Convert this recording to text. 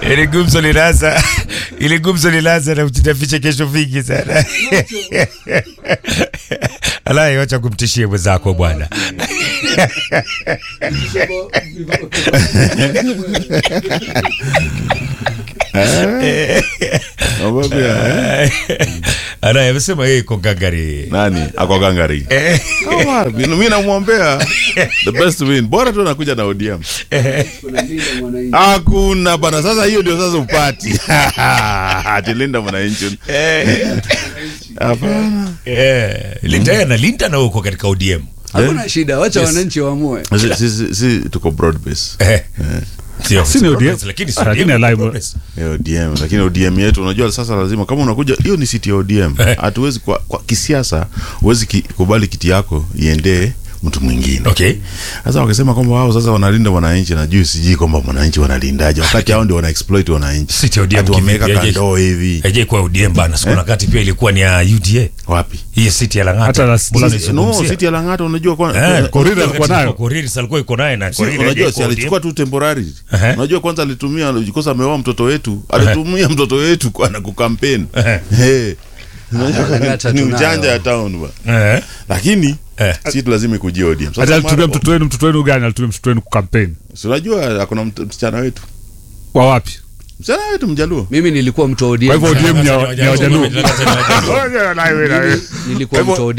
Ili gumzo linaanza, ili gumzo linaanza na utaficha kesho vingi sana. Alai, wacha kumtishie mwenzako bwana. Sababu ya, eh? Alai amesema yeye iko gangari. nani ako gangari Eh, Kama, mi namwombea the best win bora tu anakuja na ODM hakuna bana sasa hiyo ndio sasa upati atilinda mwananchi hapana eh, Linda na Linda na uko katika ODM. hakuna shida wacha wananchi waamue si, si, si, si tuko broad base Eh. Sio, Si ni sio ODM. progress, lakini sio Lakini ODM, alive- progress. Ya ODM lakini ODM yetu unajua sasa lazima kama unakuja hiyo ni siti ya ODM Eh. hatuwezi kwa, kwa kisiasa huwezi ki, kubali kiti yako iendee mtu mwingine Okay. sasa wakisema kwamba wao sasa wanalinda wananchi na juu sijui kwamba wananchi wanalindaje wakati hao ndio wana exploit wananchi Siti ya ODM Ati wameweka kivipi? Haijai- kandoo hivi Haijai kuwa ODM bana, siku na kati pia ilikuwa ni ya UDA. wapi Hii siti ya Lang'ata. Hata la- Mbona la- no unaizungumzia? siti ya Lang'ata unajua kwa, Eh, kwa- Korir wakati alikuwa nayo. Korir sasa alikuwa iko naye na Si, Korir unajua haijai si kuwa alichukua tu temporary Ehe. unajua kwanza alitumia kosa ameoa mtoto wetu alitumia mtoto wetu kwa na kukampeni Eh. Lang'ata ni tunayo. ujanja ya town ba ODM. Eh. lakini Eh. si lazima ikujie ODM Sasa hata alitumia mara- mtoto wenu mtoto wenu gani alitumia mtoto wenu kukampeni si unajua akona mt- msichana wetu wa wapi msichana wetu mjaluo mimi nilikuwa mtu wa kwa hivyo ODM ODM ni ya- ni ya wajaluo Lang'ata ni wajaluo. nilikuwa Kwa hivyo- mtu wa